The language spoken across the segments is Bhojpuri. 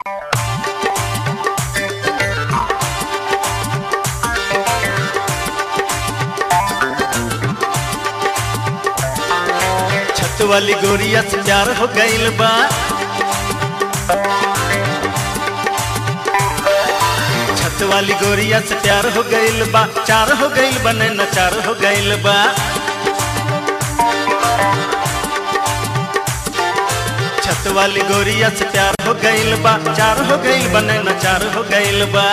छत वाली गोरिया से प्यार हो गइल बा छत वाली गोरिया से प्यार हो गइल बा चार हो गइल बा न चार हो गइल बा छत वाली गोरिया से प्यार हो गइल बा चार हो गइल बा न चार हो गइल बा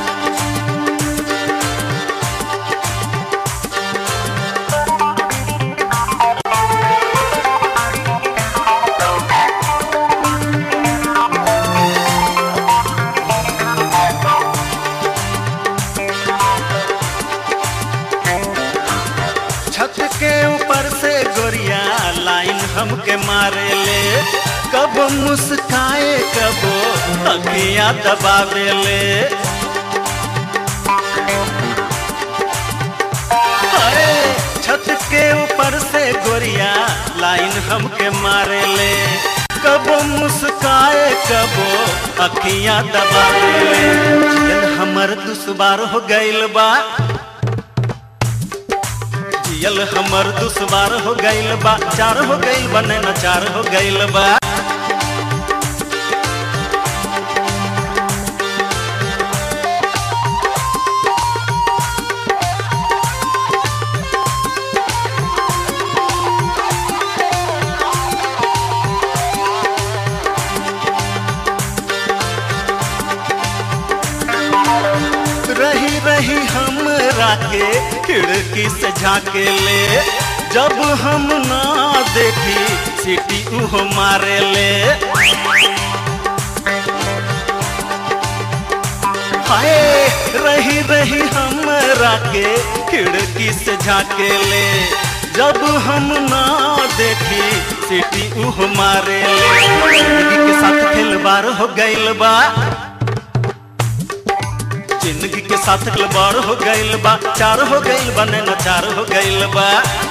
छत के ऊपर से गोरिया लाइन हमके मारे ले कब मुस्काए कब अखियां दबावे ले हाय, छत के ऊपर से गोरिया लाइन हमके मारे ले कब मुस्काए कब अखियां दबावे ले जियन हमर दुश्वार हो गइल बा जियल हमर दुश्वार हो गइल बा चार हो गइल बा न चार हो गइल बा रही रही हमरा के खिड़की से झाके ले जब हम ना देखी सीटी उहो मारे ले हाय रही रही हमरा के खिड़की से झाके ले जब हम ना देखी सीटी उहो मारे ले जिंदगी के साथ खिलवाड़ हो गइल बा जिंदगी के साथ खिलवाड़ हो गइल बा चार हो गइल बा न चार हो गइल बा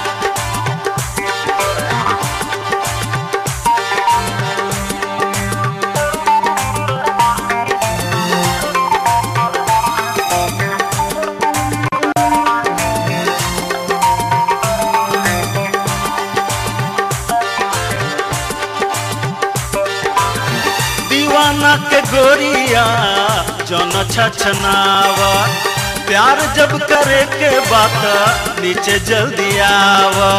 दीवाना के गोरिया जन छछनावा प्यार जब करे के बात नीचे जल्दी आवा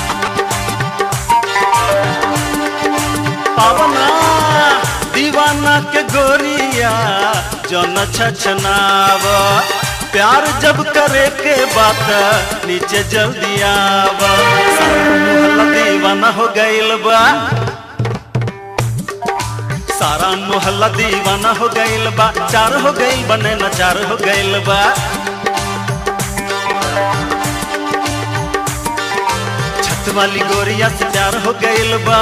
पावना दीवाना के गोरिया जन छछनावा प्यार जब करे के बात नीचे जल्दी आवा सारा मोहल्ला दीवाना हो गइल बा सारा मोहल्ला दीवाना हो गइल बा चार हो गइल बा न चार हो गइल बा छत वाली गोरिया से प्यार हो गइल बा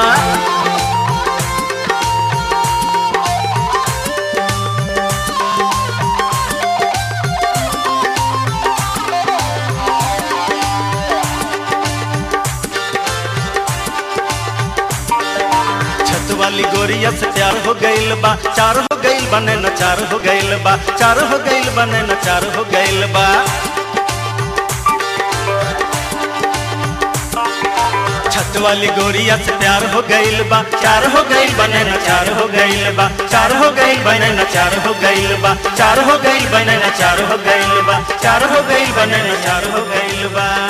छत वाली गोरिया से प्यार हो गइल बा चार हो गइल बा न चार हो गइल बा चार हो गइल बा न चार हो गइल बा छत वाली गोरिया से प्यार हो गइल बा चार हो गइल बा न चार हो गइल बा चार हो गइल बा न चार हो गइल बा चार हो गइल बा न चार हो गइल बा चार हो गइल बा न चार हो गइल बा